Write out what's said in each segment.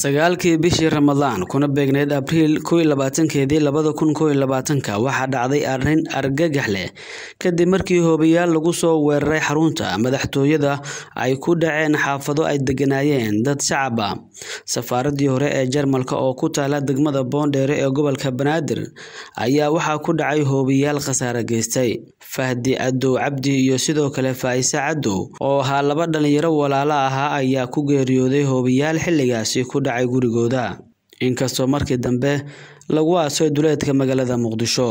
sagaalkii bishii ramadaan kuna beegneyd abriil kow iyo labaatankeedii labada kun kow iyo labaatanka waxaa dhacday arrin argagax leh kadib markii hoobayaal lagu soo weeraray xarunta madaxtooyada ay ku dhaceen xaafado ay deganaayeen dad shacab ah safaaradii hore ee jarmalka oo ku taala degmada boondheere ee gobolka banaadir ayaa waxaa ku dhacay hoobayaal khasaare geystay fahdi cadow cabdi iyo sidoo kale faa'ise cadow oo ahaa laba dhalinyaro walaalo ahaa ayaa ku geeriyooday hoobayaal xilligaasi ku dhacay gurigooda inkastoo markii dambe lagu aasay duleedka magaalada muqdisho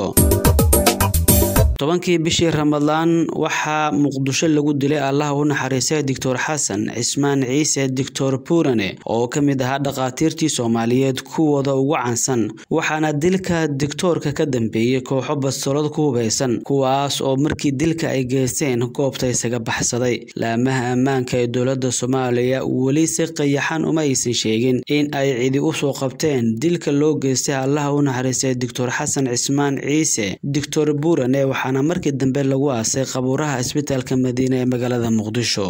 tobankii bishii ramadaan waxaa muqdisho lagu dilay allaha u naxariistay doctor xasan cismaan ciise doctor buurane oo ka mid ahaa dhakhaatiirtii soomaaliyeed kuwooda ugu caansan waxaana dilka doctoorka ka dambeeyey kooxo bastoolad ku hubeysan kuwaas oo markii dilka ay geysteen goobta isaga baxsaday laamaha ammaanka ee dowladda soomaaliya weli si qayaxan uma aysan sheegin in ay cidi usoo qabteen dilka loo geystay allaha u naxariistay doctor xasan cismaan ciise doctor buurane waxaana markii dambe lagu aasay qabuuraha isbitaalka madiine ee magaalada muqdisho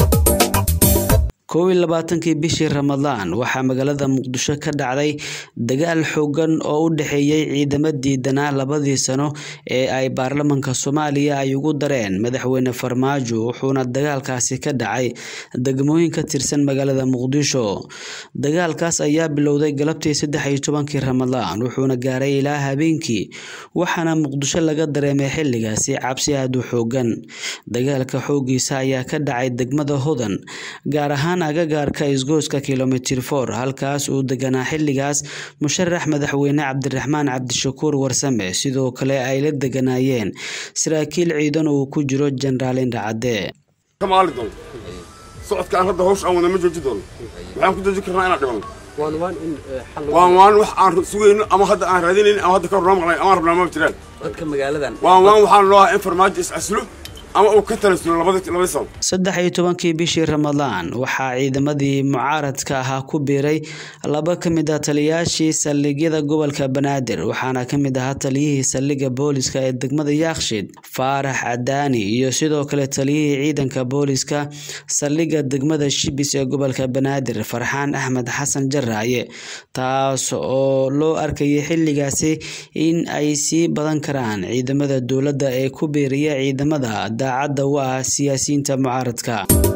kow iyo labaatankii bishii ramadaan waxaa magaalada muqdisho ka dhacday dagaal xoogan oo u dhexeeyey ciidamo diidanaa labadii sano ee ay baarlamanka soomaaliya ay ugu dareen madaxweyne farmaajo wuxuuna dagaalkaasi ka dhacay degmooyin ka tirsan magaalada muqdisho dagaalkaas ayaa bilowday galabtii saddex iyo tobankii ramadaan wuxuuna gaaray ilaa habeenkii waxaana muqdisho laga dareemay xilligaasi cabsi aada u xoogan dagaalka xoogiisa ayaa ka dhacay degmada hodan gaar ahaan agagaarka isgooska kilomitir for halkaas uu deganaa xilligaas musharax madaxweyne cabdiraxmaan cabdishakuur warsame sidoo kale ay la deganaayeen saraakiil ciidan uu ku jiro jenaraal indhacadde kamaali doono socodka aan hadda hawsha aan wada ma jooji doono waxaan ku daji karnaa inaan dhibano waan waan wax aan sugayno ama hadda aan raadinayno ama hadda ka hornaa maqlay ama rabnaa ma jiraan dadka magaaladan waan waan waxaan loo ahaa in farmaajo is aslo ama uu ka talaslo labadii labadii sano saddex iyo tobankii bishii ramadaan waxaa ciidamadii mucaaradka ahaa ku biiray laba ka mid ah taliyaashii saldhigyada gobolka banaadir waxaana ka mid ahaa taliyihii saldhigga booliska ee degmada yaakshiid faarax cadaani iyo sidoo kale taliyihii ciidanka booliska saldhigga degmada shibis ee gobolka banaadir farxaan axmed xasan jaraaye taas oo loo arkayay xilligaasi in ay sii badan karaan ciidamada dowladda ee ku biiraya ciidamada daacadda u ah siyaasiyiinta mucaaradka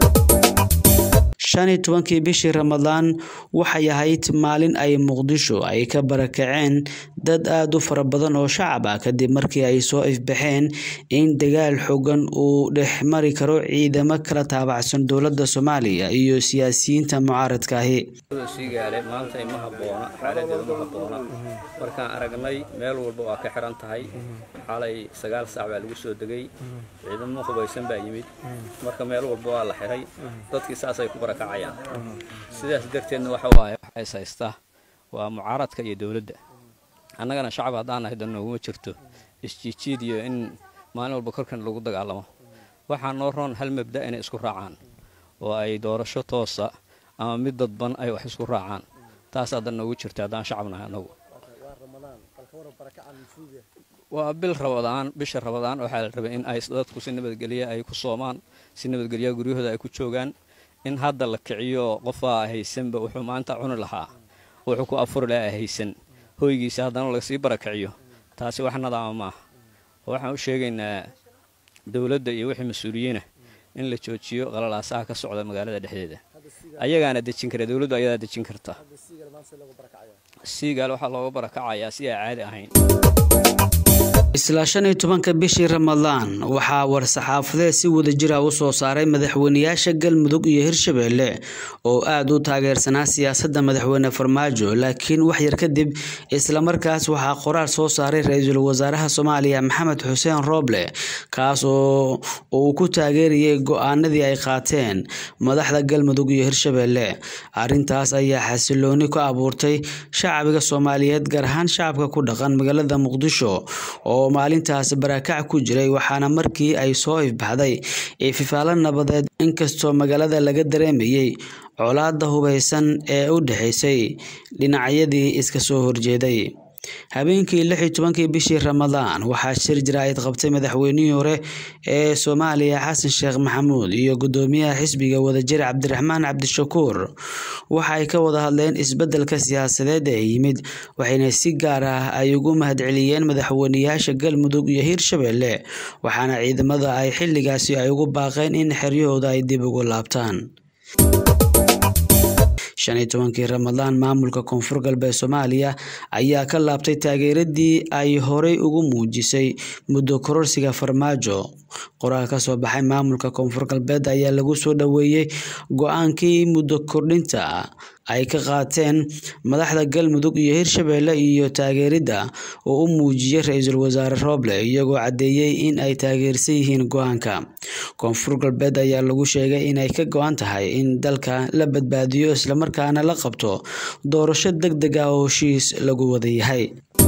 shan iyo tobankii bishii ramadaan waxay ahayd maalin ay muqdisho ay ka barakaceen dad aada u fara badan oo shacab ah kadib markii ay soo ifbaxeen in dagaal xogan uu dhex mari karo ciidamo kala taabacsan dowladda soomaaliya iyo siyaasiyiinta mucaaradka ahi siigaale maanta ma habboona xaaladeedu ma habboona markaan aragnay meel walba waa ka xiran tahay xalay sagaal saac baa lagu soo degay ciidamo hubaysan baa yimid marka meel walba waa la xiray dadkii saasay ku barakacayaan sidaas darteedna waxa waaye waxa is haystaa waa mucaaradka iyo dowladda annagana shacab haddaan nahay dan nooguma jirto isjiijiid iyo in maalin walba korkan lagu dagaalamo waxaa noo roon hal mabda inay isku raacaan oo ay doorasho toosa ama mid dadban ay wax isku raacaan taas haddan noogu jirta haddaan shacab nahay annagu waa bil rabadaan bisha rabadaan waxaa la rabay in ay dadku si nabadgelya ay ku soomaan si nabadgelya guryahooda ay ku joogaan in hadda la kiciyo qofaa haysanba wuxuu maanta cuni lahaa wuxuu ku afuri lahaa haysan hoygiisa haddana lagasii barakiciyo taasi wax nadaama maaha waxaan u sheegaynaa dowladda iyo wixii mas-uuliyiina in la joojiyo qalalaasaha ka socda magaalada dhexdeeda ayagaana dejin kara dowladdu ayadaa dejin karta siigaal waxaa looga barakacayaa si aan caadi ahayn isla shan iyo tobanka bishii ramadaan waxaa war-saxaafadeed si wadajir ah u soo saaray madaxweyneyaasha galmudug iyo hirshabelle oo aada u taageersanaa siyaasadda madaxweyne farmaajo laakiin wax yar kadib islamarkaas waxaa qoraal soo saaray ra-iisul wasaaraha soomaaliya maxamed xuseen rooble kaas oo uu ku taageerayay go-aanadii ay qaateen madaxda galmudug iyo hirshabelle arrintaas ayaa xasilooni ku abuurtay shacbiga soomaaliyeed gaar ahaan shacabka ku dhaqan magaalada muqdisho oo maalintaas barakac ku jiray waxaana markii ay soo ifbaxday ififaalo nabadeed inkastoo magaalada laga dareemayay colaada hubeysan ee u dhexaysay dhinacyadii iska soo horjeeday habeenkii lix iyo tobankii bishii ramadaan waxaa shir jaraa'id qabtay madaxweynihii hore ee soomaaliya xasan sheekh maxamuud iyo gudoomiyaha xisbiga wadajir cabdiraxmaan cabdishakuur waxa ay ka wada hadleen isbeddelka siyaasadeed ee yimid waxayna si gaar ah ay ugu mahadceliyeen madaxweyneyaasha galmudug iyo hiirshabelle waxaana ciidamada ay xilligaasi ay ugu baaqeen in xeryahooda ay dib ugu laabtaan shan iyo tobankii ramadaan maamulka koonfur galbeed soomaaliya ayaa ka laabtay taageeradii ay horey ugu muujisay muddo kororsiga farmaajo qoraal ka soo baxay maamulka koonfur galbeed ayaa lagu soo dhoweeyey go-aankii muddo kordhinta ay ka qaateen madaxda galmudug iyo hirshabelle iyo taageeridda uu u muujiyey ra-iisul wasaare rooble iyagoo caddeeyey in ay taageersan yihiin go-aanka koonfur galbeed ayaa lagu sheegay inay ka go-an tahay in dalka la badbaadiyo islamarkaana la qabto doorasho deg deg ah oo heshiis lagu wada yahay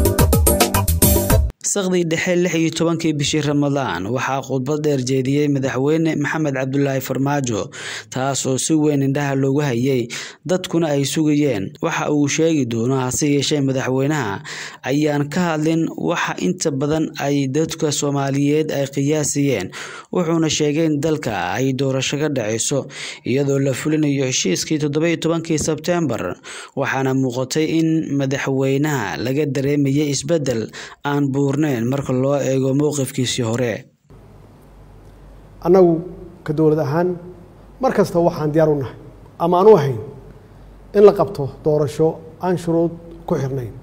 saqdii dhexe lix iyo tobankii bishii ramadaan waxaa khudbad dheer jeediyey madaxweyne maxamed cabdulaahi farmaajo taas oo si weyn indhaha loogu hayay dadkuna ay sugayeen waxa uu sheegi doono hase yeeshee madaxweynaha ayaan ka hadlin waxa inta badan ay dadka soomaaliyeed ay qiyaasayeen wuxuuna sheegay in dalka ay doorasho ka dhaceyso iyadoo la fulinayo heshiiskii toddoba-iyo tobankii sebteembar waxaana muuqatay in madaxweynaha laga dareemayay isbeddel aan buur marka loo eego mowqifkiisii hore annagu ka dowlad ahaan mar kasta waxaan diyaar u nahay ama aan u ahayn in la qabto doorasho aan shuruud ku xirnayn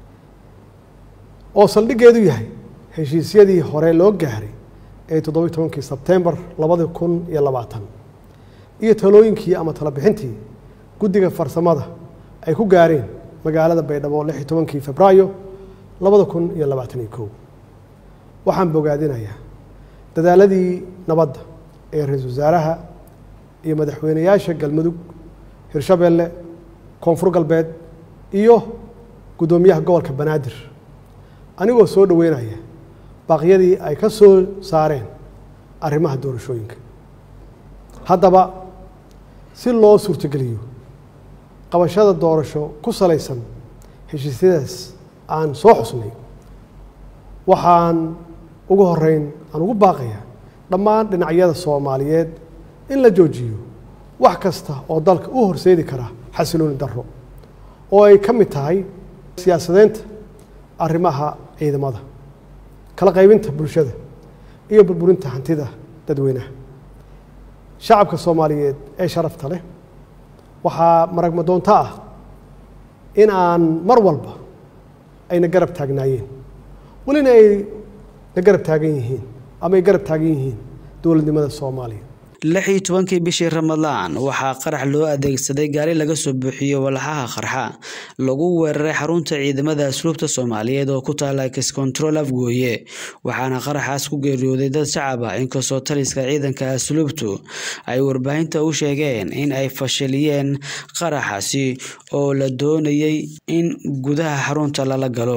oo saldhiggeedu yahay heshiisyadii hore loo gaaray ee toddobiyi tobankii sebtembar labadi kun iyo labaatan iyo talooyinkii ama talabixintii guddiga farsamada ay ku gaareen magaalada baydhabo lix iyo tobankii febraayo labada kun iyo labaatan iyo kow waxaan bogaadinayaa dadaaladii nabadda ee ra-iisul wasaaraha iyo madaxweyneyaasha galmudug hirshabelle koonfur galbeed iyo guddoomiyaha gobolka banaadir anigoo soo dhoweynaya baaqyadii ay ka soo saareen arrimaha doorashooyinka haddaba si loo suurtogeliyo qabashada doorasho ku salaysan heshiisyadaas aan soo xusnay waxaan ugu horeyn aan ugu baaqaya dhammaan dhinacyada soomaaliyeed in la joojiyo wax kasta oo dalka u horseedi kara xasilooni darro oo ay ka mid tahay siyaasadeynta arrimaha ciidamada kala qaybinta bulshada iyo burburinta hantida dadweynaha shacabka soomaaliyeed ee sharafta leh waxaa maragma doonto ah in aan mar walba ayna garab taagnaayeen welina ay na garab taagan yihiin ama ay garab taagan yihiin dowladnimada soomaaliya lix iyo tobankii bishii ramadaan waxaa qarax loo adeegsaday gaari laga soo buuxiyo walxaha qarxa lagu weeraray xarunta ciidamada asluubta soomaaliyeed oo ku taala kiscontrol afgooye waxaana qaraxaas ku geeriyooday dad shacab ah inkastoo taliska ciidanka asluubtu ay warbaahinta u sheegeen in ay fashiliyeen qaraxaasi oo la doonayay in gudaha xarunta lala galo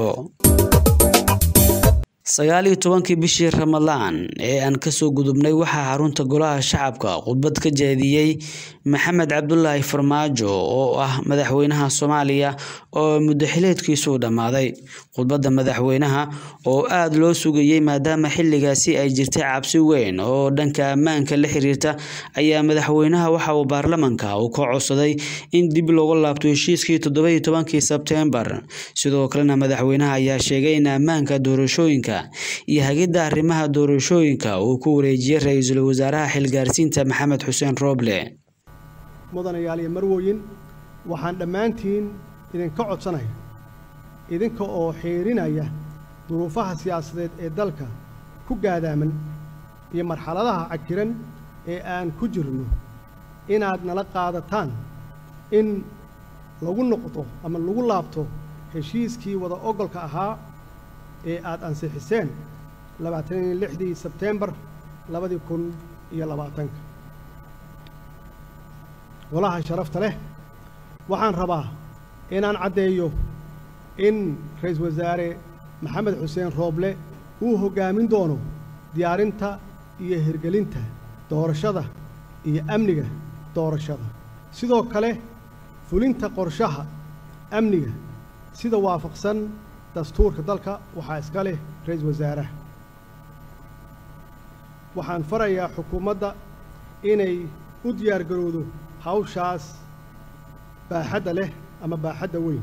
sagaal iyo tobankii bishii ramadaan ee aan kasoo gudubnay waxaa xarunta golaha shacabka khudbad ka jeediyey maxamed cabdulaahi farmaajo oo ah madaxweynaha soomaaliya oo muddaxileedkiisuu dhammaaday khudbadda madaxweynaha oo aada loo sugayey maadaama xilligaasi ay jirtay cabsi weyn oo dhanka ammaanka la xiriirta ayaa madaxweynaha waxa uu baarlamanka uu ka codsaday in dib looga laabto heshiiskii toddoba-iyo tobankii sebteembar sidoo kalena madaxweynaha ayaa sheegay in ammaanka doorashooyinka iyo hagidda arrimaha doorashooyinka uu ku wareejiyey ra-iisul wasaaraha xilgaarsiinta maxamed xuseen rooble mudanayaal iyo marwooyin waxaan dhammaantiin idinka codsanaya idinka oo xiirinaya duruufaha siyaasadeed ee dalka ku gaadaaman iyo marxaladaha cakiran ee aan ku jirno inaad nala qaadataan in lagu noqdo ama lagu laabto heshiiskii wada ogolka ahaa ee aad ansixiseen labaatan iyo lixdii sebteembar labadii kun iyo labaatanka golaha sharafta leh waxaan rabaa inaan caddeeyo in ra-iisul wasaare maxamed xuseen rooble uu hoggaamin doono diyaarinta iyo hirgelinta doorashada iyo amniga doorashada sidoo kale fulinta qorshaha amniga sida waafaqsan dastuurka dalka waxaa iska leh ra-iisul wasaaraha waxaan farayaa xukuumadda inay u diyaar garowdo hawshaas baaxadda leh ama baaxadda weyn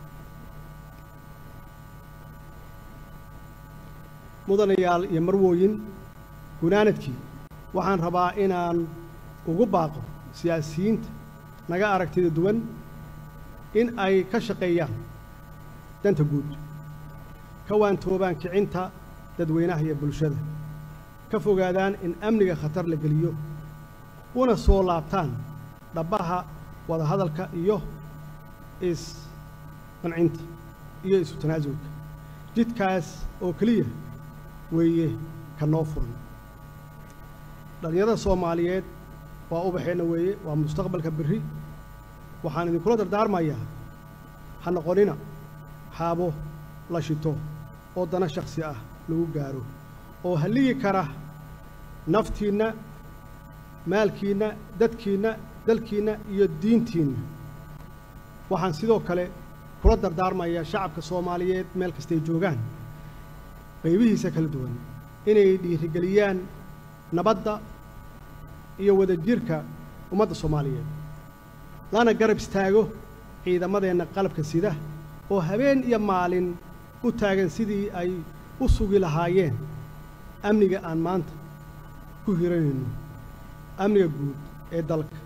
mudanayaal iyo marwooyin gunaanadkii waxaan rabaa inaan ugu baaqo siyaasiyiinta naga aragtida duwan in ay ka shaqeeyaan danta guud ka waantoobaan kicinta dadweynaha iyo bulshada ka fogaadaan in amniga khatar la geliyo una soo laabtaan dhabbaha wadahadalka iyo is-qancinta iyo isu tanaasulka jidkaas oo keliya weeye ka noo furan dhallinyarada soomaaliyeed waa ubaxeenna weeye waa mustaqbalka berri waxaan idinkula dardaarmayaa ha noqonina haabo la shito oo dana shakhsi ah lagu gaaro oo halligi kara naftiinna maalkiinna dadkiinna dalkiinna iyo diintiinna waxaan sidoo kale kula dardaarmayaa shacabka soomaaliyeed meel kastay joogaan qaybihiisa kala duwan inay dhiirigeliyaan nabadda iyo wadajirka ummadda soomaaliyeed lana garab istaago ciidamadeenna qalabka sida oo habeen iyo maalin u taagan sidii ay u sugi lahaayeen amniga aan maanta ku hiranayno amniga guud ee dalka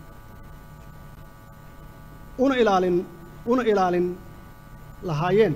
una ilaalin una ilaalin lahaayeen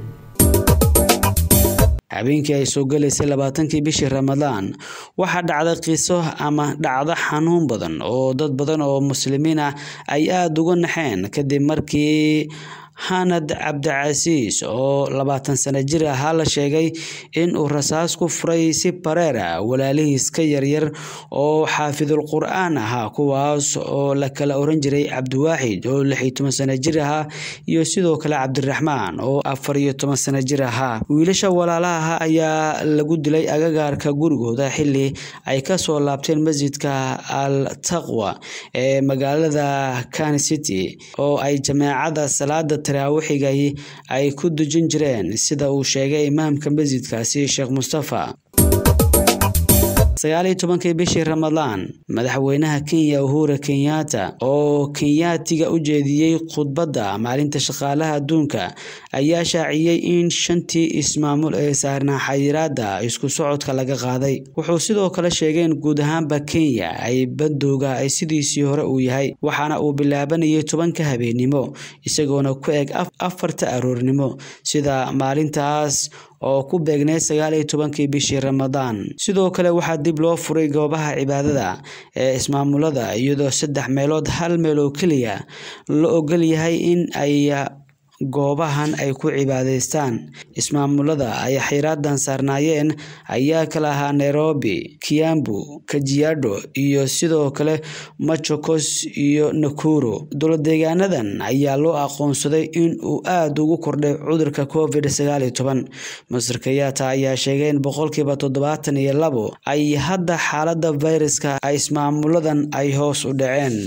habeenkii ay soo galaysay labaatankii bishii ramadaan waxaa dhacday qiso ama dhacdo xanuun badan oo dad badan oo muslimiin ah ay aada uga naxeen kadib markii hanad cabdicasiis oo labaatan sano jir ahaa la sheegay in uu rasaas ku furay si bareer ah walaalihiis ka yaryar oo xaafidul qur-aan ahaa kuwaas oo la kala oran jiray cabdiwaaxid oo lix iyo toban sano jir ahaa iyo sidoo kale cabdiraxmaan oo afar iyo toban sano jir ahaa wiilasha walaalaha ayaa lagu dilay agagaarka gurigooda xili ay kasoo laabteen masjidka al taqwa ee magaalada kan city oo ay jameecada salaada taraawixigai ay ku dujin jireen sida uu sheegay imaamka masjidkaasi sheekh mustafa sagaaliyo tobankii bishii ramadaan madaxweynaha kenya uhura kenyatta oo kenyaatiga u jeediyey khudbadda maalinta shaqaalaha adduunka ayaa shaaciyey in shantii ismaamul ee saarnaa xayiraada isku socodka laga qaaday wuxuu sidoo kale sheegay in guud ahaanba kenya ay bandowga ay sidiisii hore uu yahay waxaana uu bilaabanayay tobanka habeennimo isagoona ku eg afarta aroornimo sida maalintaas oo ku beegnay sagaal iyo tobankii bishii ramadaan sidoo kale waxaa dib loo furay goobaha cibaadada ee ismaamulada iyadoo saddex meelood hal meel oo keliya la ogol yahay in ay goobahan ay ku cibaadaystaan ismaamulada ay xiraadan saarnaayeen ayaa kala ahaa nairobi kiambu kajiado iyo sidoo kale machokos iyo nakuro dowladeegaanadan ayaa loo aqoonsaday in uu aada ugu kordhay cudurka covid sagaal iyo toban masar kayaata ayaa sheegay in boqolkiiba toddobaatan iyo labo ay hadda xaalada fayraska ismaamuladan ay hoos u dhaceen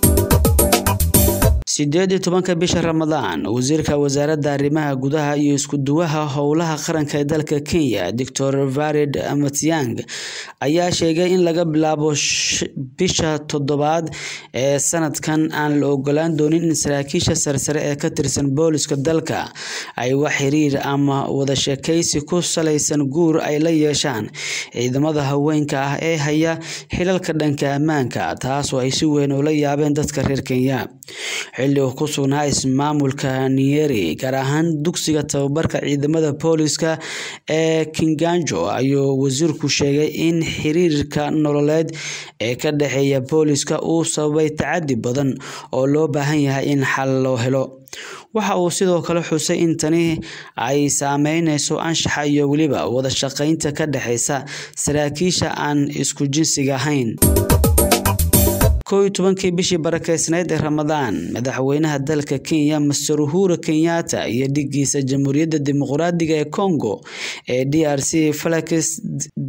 sideed iyo tobanka bisha ramadaan wasiirka wasaaradda arrimaha gudaha iyo isku-duwaha howlaha qaranka ee dalka kenya doctor varid matiang ayaa sheegay in laga bilaabo bisha toddobaad ee sanadkan aan la ogolaan doonin in saraakiisha sarsare ee ka tirsan booliska dalka ay wax xiriir ama wada sheekaysi ku salaysan guur ay la yeeshaan ciidamada haweenka ah ee haya xilalka dhanka ammaanka taas oo ay si weyn ula yaabeen dadka reer kenya xilli uu ku sugnaa ismaamulka nieri gaar ahaan dugsiga tababarka ciidamada booliska ee kinganjo ayuu wasiirku sheegay in xiriirka nololeed ee ka dhexeeya booliska uu sababay tacadi badan oo loo baahan yahay in xal loo helo waxa uu sidoo kale xusay in tani ay saameyneyso anshaxa iyo weliba wada shaqeynta ka dhexeysa saraakiisha aan isku jinsiga ahayn kow iyo tobankii bishii barakeysnayd ee ramadaan madaxweynaha dalka kenya master uhura kenyatta iyo dhigiisa jamhuuriyadda dimuqraadiga ee congo ee d r c felix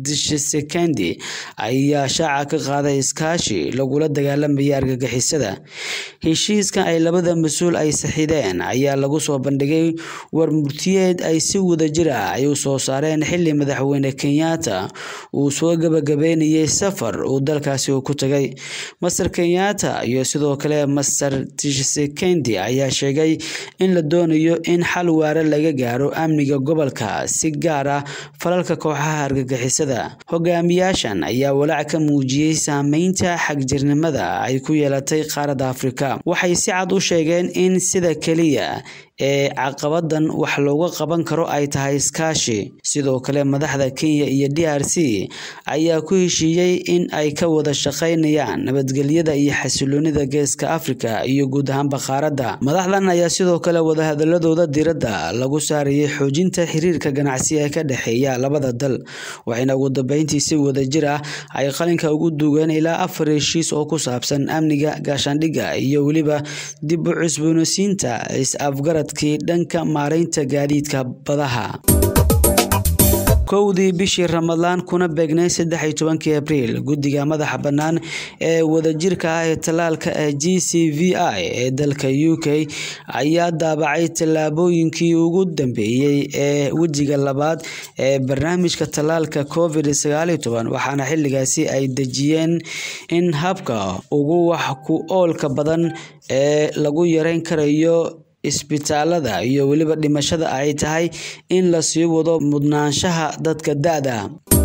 tshisekedi ayaa shaaca ka qaaday iskaashi lagula dagaalamaya argagixisada heshiiskan ay labada mas-uul ay saxiideen ayaa lagu soo bandhigay war murtiyeed ay si wadajir ah ay u soo saareen xili madaxweyne kenyatta uu soo gabagabeynayay safar uu dalkaasi ku tagay master kenyatta iyo sidoo kale master tshisekedi ayaa sheegay in la doonayo in xal waare laga gaaro amniga gobolka si gaar ah falalka kooxaha argagixisada hogaamiyaashan ayaa walaac ka muujiyey saameynta xagjirnimada ay ku yeelatay qaaradda afrika waxay si cad u sheegeen in sida keliya ee caqabadan wax looga qaban karo ay tahay iskaashi sidoo kale madaxda kenya iyo d r c ayaa ku heshiiyey in ay ka wada shaqaynayaan nabadgelyada iyo xasiloonida geeska afrika iyo guud ahaanba qaaradda madaxdan ayaa sidoo kale wadahadaladooda diradda lagu saarayay xoojinta xiriirka ganacsi ee ka dhexeeya labada dal waxayna ugu dambeyntii si wadajir ah ay qalinka ugu duugeen ilaa afar heshiis oo ku saabsan amniga gaashaandhigga iyo weliba dib u cusboonaysiinta is-afgarad dhanka maaraynta gaadiidka badaha kowdii bishii ramadaan kuna beegnay saddex iyo tobankii abriil guddiga madaxa bannaan ee wadajirka ah ee tallaalka ee g c v i ee dalka u k ayaa daabacay tallaabooyinkii ugu dambeeyey ee wejiga labaad ee barnaamijka tallaalka covid sagaal iyo toban waxaana xilligaasi ay dejiyeen in habka ugu wax ku oolka badan ee lagu yareyn karayo isbitaalada iyo weliba dhimashada ay tahay in la sii wado mudnaanshaha dadka da-da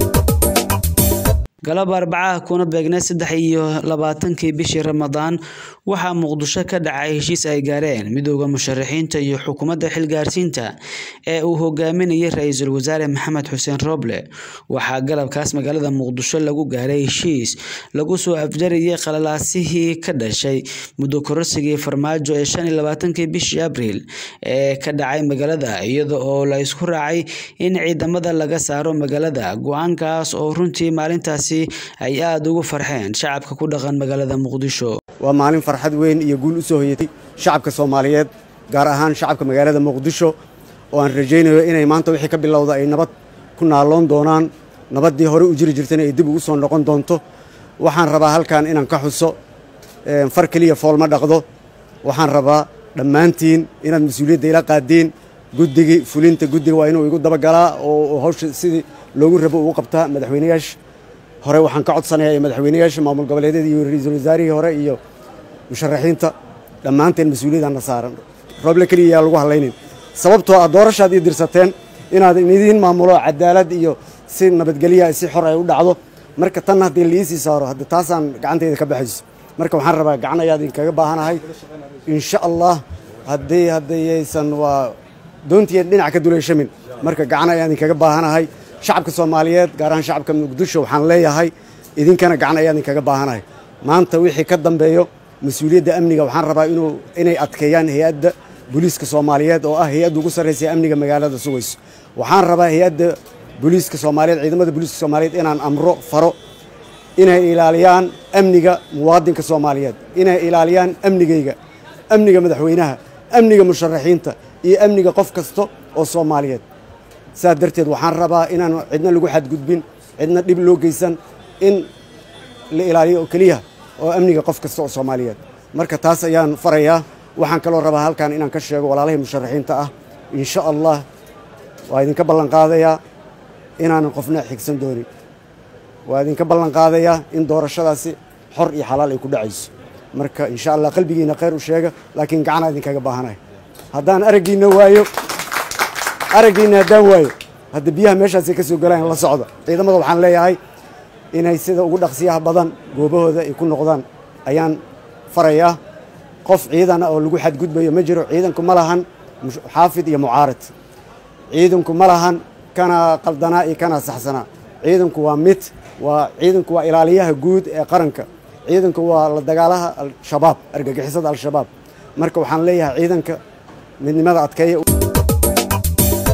galab arbacaha kuna beegnay saddex iyo labaatankii bishii ramadaan waxaa muqdisho ka dhacay heshiis ay gaareen midooda musharaxiinta iyo xukuumadda xilgaarsiinta ee uu hogaaminayay ra-iisul wasaare maxamed xuseen roble waxaa galabkaas magaalada muqdisho lagu gaaray heshiis lagu soo afjarayay qalalaasihii ka dhashay muddo korosigii farmaajo ee shan iyo labaatankii bishii abriil ee ka dhacay magaalada iyada oo la isku raacay in ciidamada laga saaro magaalada go-aankaas oo runtii maalintaasi ay aada ugu farxeen shacabka ku dhaqan magaalada muqdisho waa maalin farxad weyn iyo guul u soo hoyatay shacabka soomaaliyeed gaar ahaan shacabka magaalada muqdisho oo aan rajaynayo inay maanta wixii ka bilowda ay nabad ku naaloon doonaan nabaddii hore u jiri jirtayna ay dib ugu soo noqon doonto waxaan rabaa halkan inaan ka xuso far keliya foolma dhaqdo waxaan rabaa dhammaantiin inaad mas-uuliyadda ila qaadiin guddigii fulinta guddiga waa inuu igu dabagalaa oo hawsha sidii loogu rabo ugu qabtaa madaxweyneyaasha hore waxaan ka codsanayaa madaxweyneyaasha maamul goboleedyada iyo ra-iisul wasaarihii hore iyo musharaxiinta dhammaanteen mas-uuliyadana saaran rooble keliya yaa lagu hadlaynin sababtoo ah doorashaad ii dirsateen inaad idiin maamulo cadaalad iyo si nabadgelya si xor ay u dhacdo marka tan haddii liisii saaro hadda taasaan gacantayda ka baxayso marka waxaan rabaa gacan ayaa idinkaga baahanahay insha allah haddii haddayaysan waa doontiian dhinac ka duleyshamin marka gacan ayaa idinkaga baahanahay shacabka soomaaliyeed gaar ahaan shacabka muqdisho waxaan leeyahay idinkana gacan ayaa idinkaga baahanahay maanta wixii ka dambeeyo mas-uuliyadda amniga waxaan rabaa inuu inay adkeeyaan hay-adda booliiska soomaaliyeed oo ah hay-adda ugu sarraysa amniga magaalada sugayso waxaan rabaa hay-adda booliiska soomaaliyeed ciidamada booliiska soomaaliyeed inaan amro faro inay ilaaliyaan amniga muwaadinka soomaaliyeed inay ilaaliyaan amnigayga amniga madaxweynaha amniga musharaxiinta iyo amniga qof kasta oo soomaaliyeed saas darteed waxaan rabaa inaan cidna lagu xadgudbin cidna dhib loo geysan in la ilaaliyo oo keliya oo amniga qof kasta oo soomaaliyeed marka taas ayaan farayaa waxaan kaloo rabaa halkan inaan ka sheego walaalahii musharaxiinta ah insha allah waa idinka ballan qaadayaa inaanan qofna xigsan doonin waa idinka ballan qaadayaa in doorashadaasi xor iyo xalaal ay ku dhacayso marka insha allah qalbigiina khayr u sheega laakiin gacanaa idinkaga baahanahay haddaan araggiinna waayo araggiinna haddaan waayo hadda biyaha meeshaasay ka soo galaan la socda ciidamada waxaan leeyahay inay sida ugu dhaqsiyaha badan goobahooda ay ku noqdaan ayaan farayaa qof ciidana oo lagu xadgudbayo ma jiro ciidanku ma lahan xaafid iyo mucaarad ciidanku ma lahan kana qaldanaa iyo kana saxsanaa ciidanku waa mid waa ciidanku waa ilaaliyaha guud ee qaranka ciidanku waa la dagaalaha al-shabaab argagixisada al-shabaab marka waxaan leeyahay ciidanka midnimada adkeeya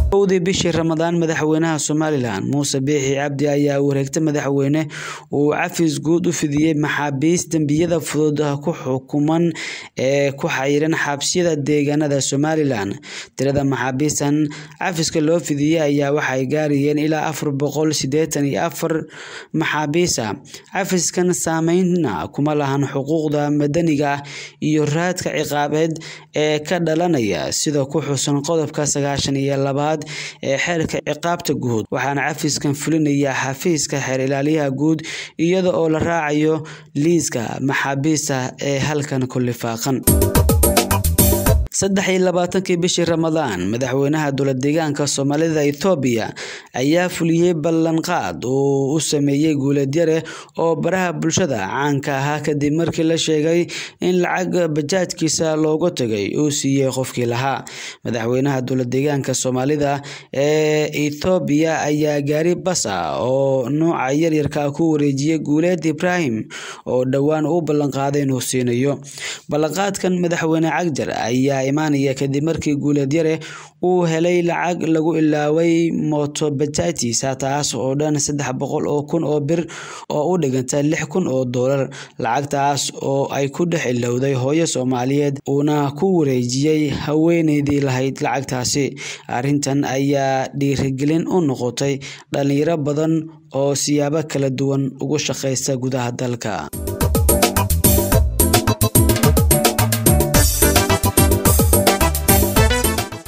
owdii bishii ramadaan madaxweynaha somalilan muuse biixi cabdi ayaa wareegta madaxweyne uu cafis guud u fidiyey maxaabiis dembiyada fudud ku xukuman ee ku xayiran xabsiyada deegaanada somalilan tirada maxaabiistan cafiska loo fidiyey ayaa waxay gaarayeen ilaa afar boqol sideetan iyo afar maxaabiisa cafiskan saameyna kuma lahan xuquuqda madaniga iyo raadka ciqaabeed ee ka dhalanaya sida ku xusan qodobka sagaashan iyo labaad ee xeerka ciqaabta guud waxaana cafiskan fulinaya xafiiska xeer ilaaliyaha guud iyada oo la raacayo liiska maxaabiista ee halkan ku lifaaqan saddex iyo labaatankii bishii ramadaan madaxweynaha dowlad deegaanka soomaalida ethoobiya ayaa fuliyey ballanqaad uu u sameeyey guuleedyare oo baraha bulshada caanka ahaa kadib markii la sheegay in lacag bajaajkiisa loogu tagay uu siiyey qofkii lahaa madaxweynaha dowlad deegaanka soomaalida ee ethoobiya ayaa gaari bas ah oo nuuca yaryarka ku wareejiyey guuleed ibraahim oo dhowaan u ballanqaaday inuu siinayo ballanqaadkan madaxweyne cagjar ayaa imaanaya kadib markii guuleedyare uu helay lacag lagu ilaaway mooto bajaajtiisa taas oo dhan saddex boqol oo kun oo bir oo u dhiganta lix kun oo doolar lacagtaas oo ay ku dhex ilowday hooyo soomaaliyeed uuna ku wareejiyey haweeneydii lahayd lacagtaasi arrintan ayaa dhiirigelin u noqotay dhalinyaro badan oo siyaabo kala duwan ugu shaqaysta gudaha dalka